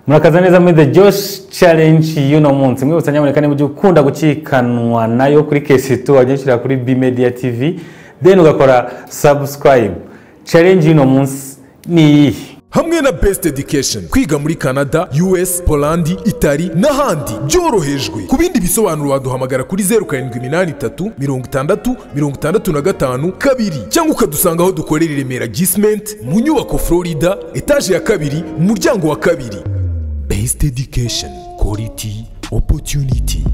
murakaza neza muri the josh challenge y'uno munsi mwibutsa nyamuneka niba ujya ukunda gucikanwa nayo kuri kesitu wajya ushyira kuri b media tv then ugakora subscribe challenge y'uno munsi ni iyihe hamwe na best education kwiga muri canada us polandi itali n'ahandi byorohejwe ku bindi bisobanuro waduhamagara kuri zeru karindwi iminani itatu mirongo itandatu mirongo itandatu na gatanu kabiri cyangwa ukadusanga aho dukorera i remera gisement mu nyubako florida etaje ya kabiri umuryango wa kabiri best education quality opportunity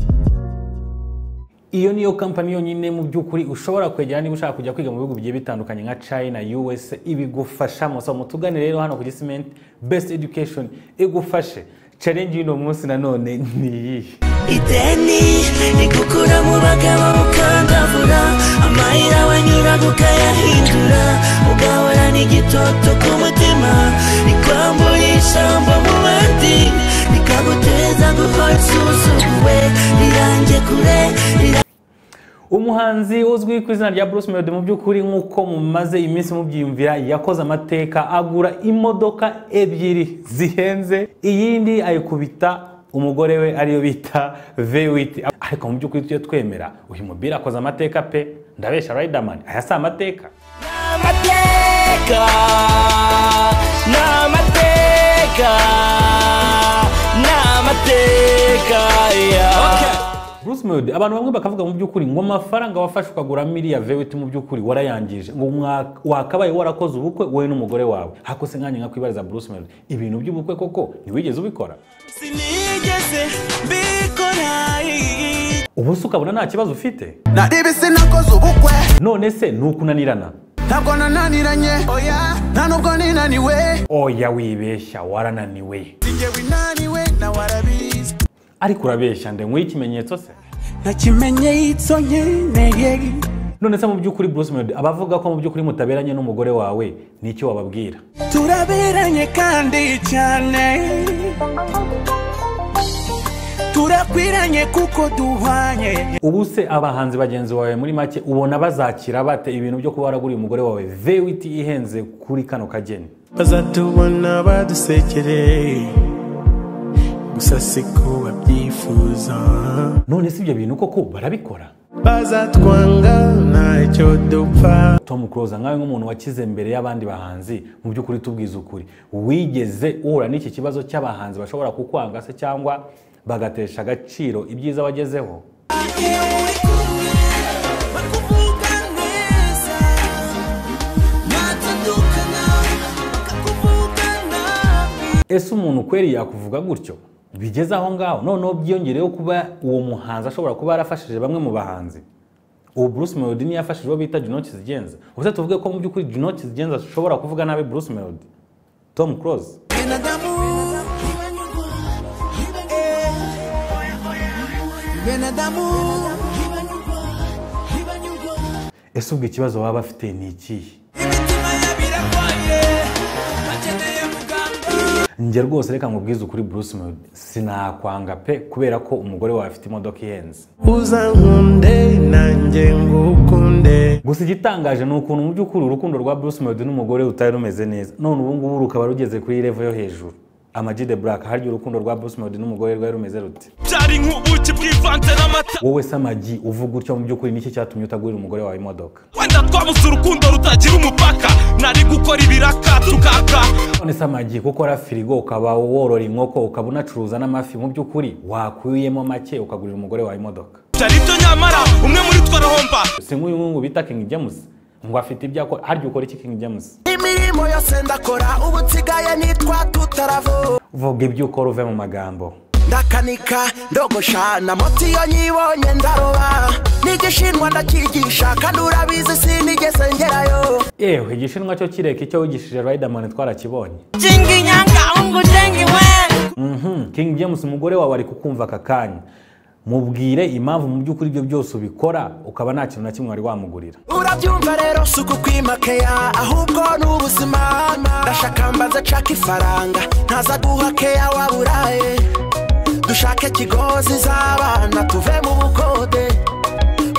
iyo niyo kampani yonyine mu by'ukuri ushobora kwegera niba ushaka kujya kwiga mu bihugu bigiye bitandukanye nka china us ibigufasha musaba mutugane rero hano ku gisimenti best education igufashe challenge y'uno munsi nanone ni iyihe ideni rigukura mu bagabo mukandavura amayira wanyuraga ukayahindura ugahorana igitoto ku mutima rikwambura ijambo mu bandi rikaguteza guhora usuzuguwe rirange kure rirange umuhanzi uzwi ku izina rya bruce melody mu by'ukuri nk'uko mumaze iminsi mubyiyumvira yakoze amateka agura imodoka ebyiri zihenze iyindi ayikubita umugore we ariyo bita vewiti ariko mu by'ukuri tujye twemera uyu mubiri akoze amateka pe ndabeshya riderman aya si amateka amateka ni amateka ni amateka ya bruce melody abantu bamwe bakavuga mu by'ukuri ngo amafaranga wafashe ukagura miriya vewiti mu by'ukuri warayangije ngo mwa- wakabaye warakoze ubukwe wowe n'umugore wawe hako se nkanjye nkakwibariza bruce melody ibintu by'ubukwe koko ntiwigeze ubikora sinigeze mbikora ubu se ukabona nta kibazo ufite naribi sinakoze ubukwe none se ni ukunanirana ntabwo nananiranye oya nta nubwo ninaniwe oya wibeshya warananiwe singewe inaniwe nawe arabizi ariko urabeshya nde nguhe ikimenyetso se ntakimenye itso nkeneye none se mu by'ukuri bruce melody abavuga ko mu by'ukuri mutaberanye n'umugore wawe ni icyo wababwira turaberanye kandi cyane turakwiranye kuko duhwanye ubu se abahanzi bagenzi bawe muri make ubona bazakira bate ibintu byo kuba waraguriye umugore wawe vewiti ihenze kuri kano kageni bazatubona badusekere gusa siko babyifuza none si ibyo bintu koko barabikora bazatwanga ntacyo dupfa tom close nkawe nk'umuntu wakize mbere y'abandi bahanzi mu by'ukuri tubwiza ukuri wigeze uhura n'iki kibazo cy'abahanzi bashobora kukwanga se cyangwa bagatesha agaciro ibyiza wagezeho ese umuntu kweri yakuvuga gutyo bigeze aho ngaho noneho byiyongereyeho kuba uwo muhanzi ashobora kuba yarafashije bamwe mu bahanzi ubu bruce melody niyo yafashije uwo bita junot zigenza ubuse tuvuge ko mu by'ukuri junot zigenza ashobora kuvuga nabi bruce melody tom close ese ubwo ikibazo baba bafite ni ikihe njye rwose reka nkubwize ukuri bruce melody sinakwanga pe kubera ko umugore wawe afite imodoka ihenze uzankunde nanjye ngukunde gusa igitangaje ni ukuntu mu by'ukuri urukundo rwa bruce melody n'umugore rutari rumeze neza none ubu ngubu rukaba rugeze kuri revo yo hejuru Ama G the black harya urukundo rwa bruce melody n'umugore rwari rumeze rute byari nk'ubuki bwivanze n'amata wowe se amagi uvuga utyo mu by'ukuri niki cyatumye utagurira umugore wawe imodoka wenda twabuze urukundo rutagira umupaka nari gukora ibiraka tukaka none se amagi kuko ukora firigo ukaba worora inkoko ukaba unacuruza n'amafi mu by'ukuri wakuyemo make ukagurira umugore wawe imodoka byari byo nyamara umwe muri twe arahomba si nk'uyu nguyu bita king james ngo afite ibyo akora harya ukora iki king james imirimo yose ndakora ubu nsigaye nitwa tutaravu vuga ibyo ukora uve mu magambo ndakanika ndogosha na motiyo nyibonye ndaroba nigishindwa ndakigisha kandi urabizi sinigeze ngerayo yewe igishinwa cyo kireka icyo wigishije riderman twarakibonye Jingi nyanga ungu jengi wen Mhm, king james umugore wawe ari kukumva aka kanya mubwire impamvu mu by'ukuri ibyo byose ubikora ukaba nta kintu na kimwe wari wamugurira urabyumva rero si ukukwimakeya ahubwo ni ubuzima ndashaka mbaze nshaka ifaranga ntaza guha keya waburaye dushake kigozi z'abana tuve mu bukode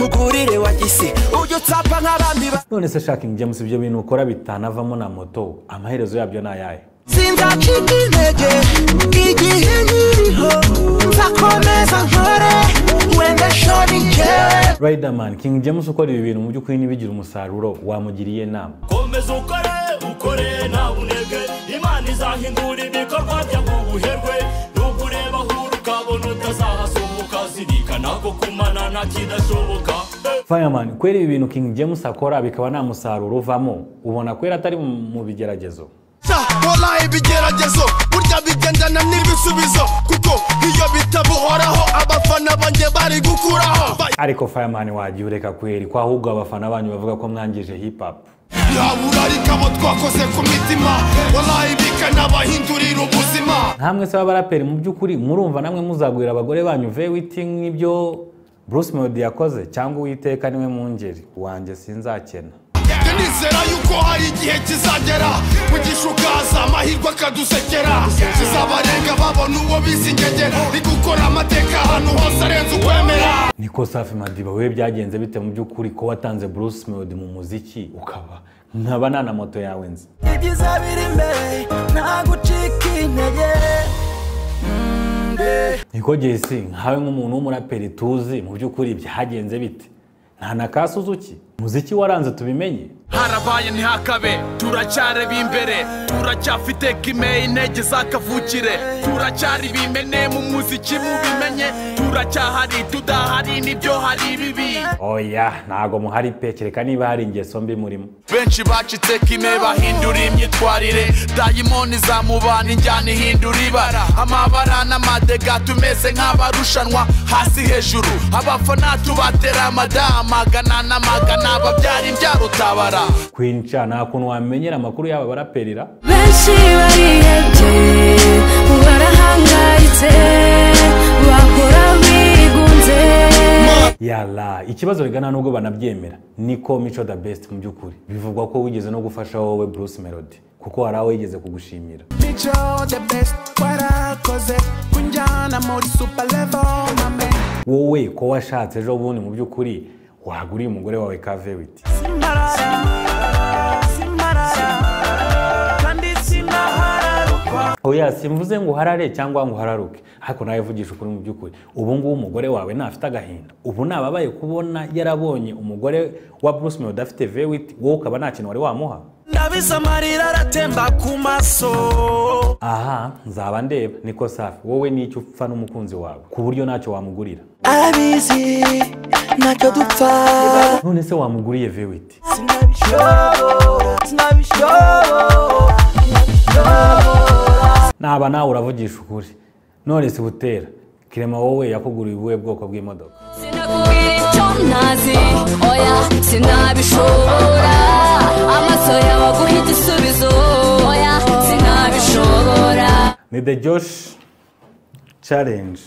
mugurire wa gisi ujye utsapfa nk'abandi ba none se shaka king james ibyo bintu ukora bitanavamo na moto amaherezo yabyo ni ayahe sinzacika intege igihe nkiriho nzakomeza nkore wenda shoni njyewe Riderman King James ukora ibi bintu mu by'ukuri ntibigira umusaruro wamugiriye inama komeza ukore ukore ntawe unebwe imana izahindura ibikorwa byawe ubuherwe nubwo ureba ahura ukabona utazahasohoka zirikana ko kumana nta kidashoboka Fireman kwera ibi bintu King James akora bikaba nta musaruro uvamo ubona kwera atari mu mu bigeragezo wallahi ibigeragezo burya bigendana n'ibisubizo kuko iyo bitabuhoraho abafana banjye bari gukuraho ariko Fireman wagiye ureka kweri ko ahubwo abafana banyu bavuga ko mwangije hip hop yabura ariko abo twakoze ku mitima wallahi bikanabahindurira ubuzima nkamwe se b'abaraperi mu by'ukuri murumva namwe muzagurira abagore banyu vewiti nk'ibyo Bruce Melody yakoze cyangwa uwiteka niwe mungeri wanjye sinzakena njye nizera yuko hari igihe kizagera mugisha ukaza amahirwe akadusekera kizabarenga babona uwo bizingegera ni gukora amateka ahantu hose arenze ukwemera niko Safi Madiba wowe byagenze bite mu by'ukuri ko watanze Bruce Melody mu muziki ukaba nkaba nta na moto yawe nzi ibyiza biri imbere nta gucika intege Mm, yeah. niko Jesse nkawe nk'umuntu w'umuraperi tuzi mu by'ukuri byagenze bite nta na ka Suzuki muziki waranze tubimenye harabaye ntihakabe turacyari b'imbere turacyafite kime intege zakavukire turacyari bimene mu muziki mubimenye turacyahari tudahari nibyo hari bibi oya ntago muhari pe kereka niba hari ingeso mbi murimo benshi bacitse kime bahindura imyitwarire dayimoni zamubana injyana ihindura ibara amabara n'amadega tumeze nk'abarushanwa hasi hejuru abafana tubatera amadama magana na magana babyara imbyaro utabara Queen Cha nta kuntu wamenyera amakuru y'aba baraperira benshi barihebye barahangayitse bakora bigunze yala ikibazo rigana nubwo banabyemera niko mico the best mu by'ukuri bivugwa ko wigeze no gufasha wowe Bruce Melody kuko hari aho yigeze kugushimira mico the best warakoze kunjyana muri super level mame wowe ko washatse ejo bundi mu by'ukuri waguriye umugore wawe ka Vewiti simbarara simbarara kandi sinahararukwa oya simvuze ngo uharare cyangwa ngo uhararuke ariko nawe vugisha ukuri mu by'ukuri ubu ngubu umugore wawe ntafite agahinda ubu nababaye kubona yarabonye umugore wa Bruce Melody afite Vewiti wowe ukaba nta kintu wari wamuha ndabizi amarira aratemba ku maso aha nzaba ndeba niko safi wowe n'icyo upfa n'umukunzi wawe ku buryo ntacyo wamugurira abizi ntacyo dupfa none se wamuguriye vewiti sinabishobora sinabishobora naba nawe uravugisha ukuri none se butera kirema wowe yakuguriye ubuhe bwoko bw'imodoka sinakubwira icyo ntazi oya sinabishobora amaso yawe aguha igisubizo oya sinabishobora ni the josh challenge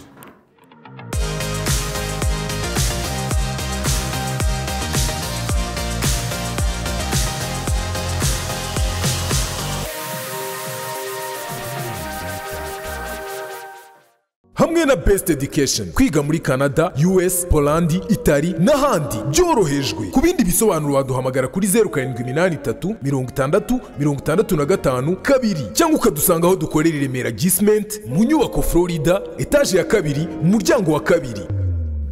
hamwe na best education kwiga muri canada us polandi itali n'ahandi byorohejwe ku bindi bisobanuro waduhamagara kuri zeru karindwi iminani itatu mirongo itandatu mirongo itandatu na gatanu kabiri cyangwa ukadusanga aho dukorera i remera gisement mu nyubako florida etaje ya kabiri mu muryango wa kabiri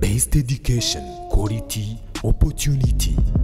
best education quality opportunity